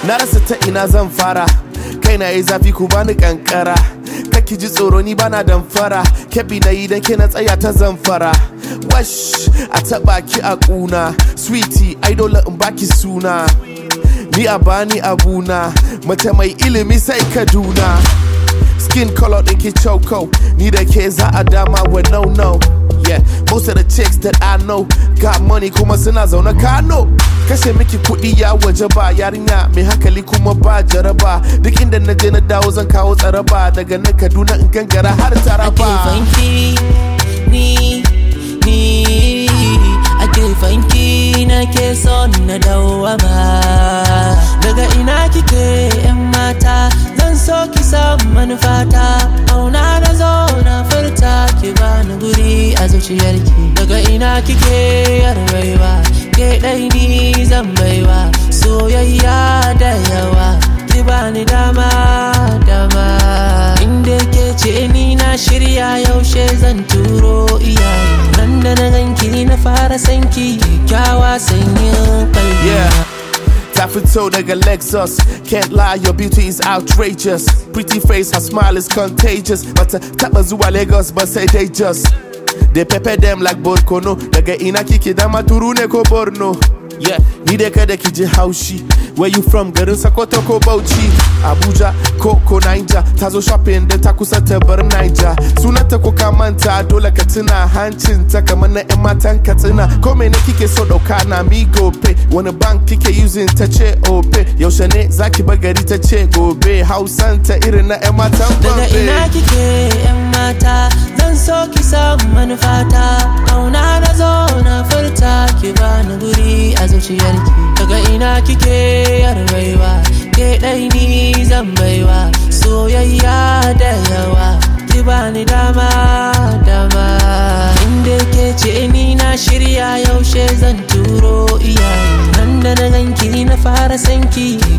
na rasa ta ina zan fara kai na yi zafi ku bani kankara kaki ji tsoro ni bana damfara kebi na yi dan kina tsaya ta zamfara wash a taba ki a kuna sweetie ai dole in baki suna ni a bani abuna mace mai ilimi sai kaduna skin color din ki choco ni da ke za a dama with no no yeah most of the chicks that I know got money kuma suna zaune kano kashe miki kuɗi ya waje ba yarinya mai hankali kuma ba jaraba duk inda na je na dawo zan kawo tsaraba daga nan kaduna in gangara har taraba fanki ni ni ake fanki na ke son na dawama daga ina kike yan mata zan so ki san manufata auna na zo na furta ki bani guri a zuciyarki daga ina kike yarwaiwa ke ɗai ni zan baiwa soyayya da yawa ki bani dama dama inda ke ce ni na shirya yaushe zan turo iyaye nan da na ganki ni na fara sanki kyakkyawa sanyin kalbi Yeah. Ta fito daga Lexus Can't lie, your beauty is outrageous Pretty face, her smile is contagious Bata taba zuwa Lagos but say they just They pepper them like Borkono Daga ina kike dama turu ne ko Borno Yeah, ni dai kada ki ji haushi Where you from garin Sokoto ko Bauchi Abuja ko ko Niger Ta zo shopping da ta kusa ta bar Niger Sunanta ko ka manta dole ka tuna hancinta kamar na 'yan matan katsina Ko mene kike so dauka na mi gope Wani bank kike using ta ce ope Yaushe ne zaki bagari ta ce gobe Hausanta irin na 'yan matan daga ina Gombe kike yan mata zan so ki san manufata kauna na zo na furta ki bani guri a zuciyarki daga ina kike yarwaiwa ke ɗai ni zan baiwa soyayya da yawa ki bani dama dama inda ke ce ni na shirya yaushe zan turo iyaye nan da na ganki ni na fara sanki